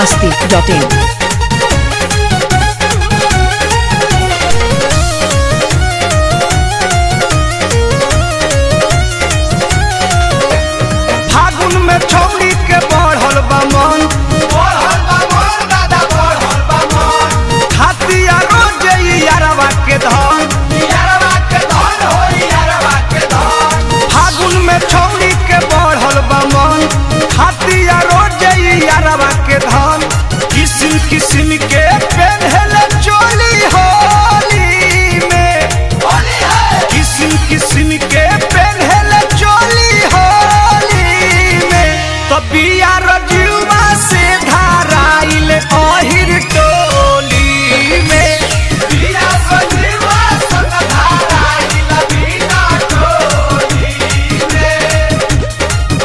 masti.in. फागुन में छौरी के बढ़ल बा मन खातिया रोज ई यारवा के धन फागुन में छौरी के बढ़ल बा मन खातिया रोज ई यारवा के धन किसिम किसिम के पेन्हल चोली होली में किसिम किसिम के पेन्हल चोली होली में तबिया रजुआ से धाराइल अहिर टोली में बिया रजुआ संग धाराइल बिना टोली में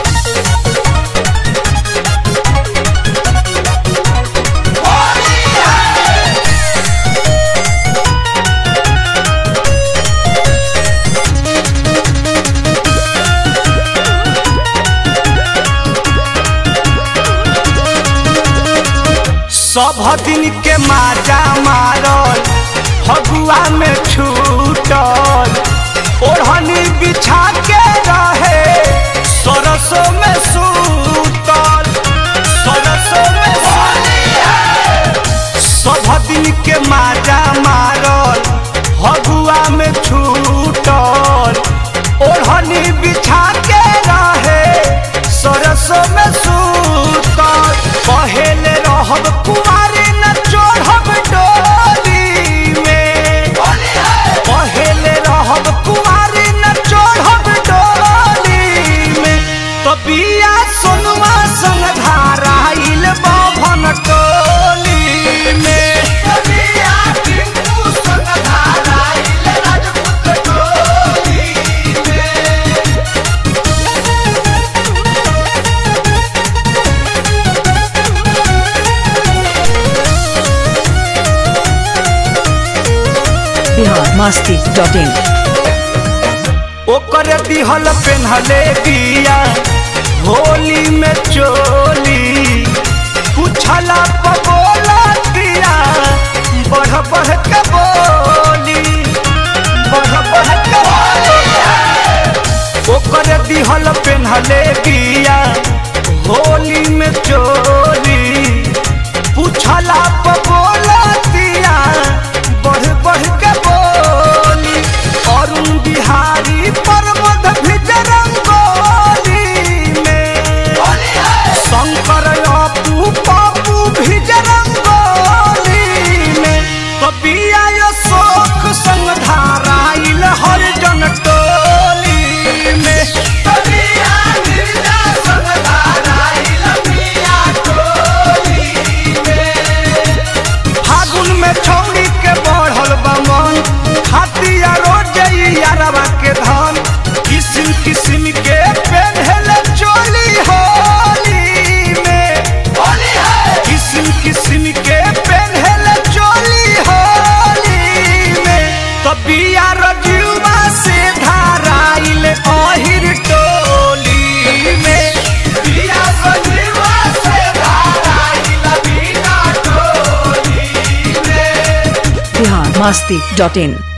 सब दिन के माजा मारल फगुआ में छूटल ओढ़नी बिछा के रहे सरसों में सूतल सरसों में सूतल। सब दिन के माजा मारल फगुआ में छूटल ओढ़नी बिछा के रहे सरसों में सूतल पहले रहब कुमारी न चढ़ब डोली में पहले रहब कुमारी न चढ़ब डोली में तो बिया सोनुआ संग धाराइल बभन टोली में बिया टिंकू संग धाराइल राजपूत टोली में Bihar masti.in. ओकर दिहल पेन्हले बिया होली में चोली पूछला पबोला दिया बढ़ बढ़ के बोली बढ़ बढ़ के बोली ओकर दिहल पेन्हले बिया होली में चोली पूछला पबोला दिया बढ़ बढ़ के बोली अरुण बिहारी पर्वत भिज रंगोली में शंकर अपू पप्पू भिज रंगोली में कबिया यो शोक संग धाराइल हर जन टोली में कबिया निर्जा संग धाराइल पिया टोली में फागुन में छौरी के बढ़ल बा मन खातिया रोज ई यारवा के धन किसिम किसिम के पेन्हल चोली होली में किसिम किसिम के पेन्हल चोली होली में तबिया रजुआ से धाराइल अहिर टोली में बिया रजुआ से धाराइल बिना टोली में Bihar masti.in.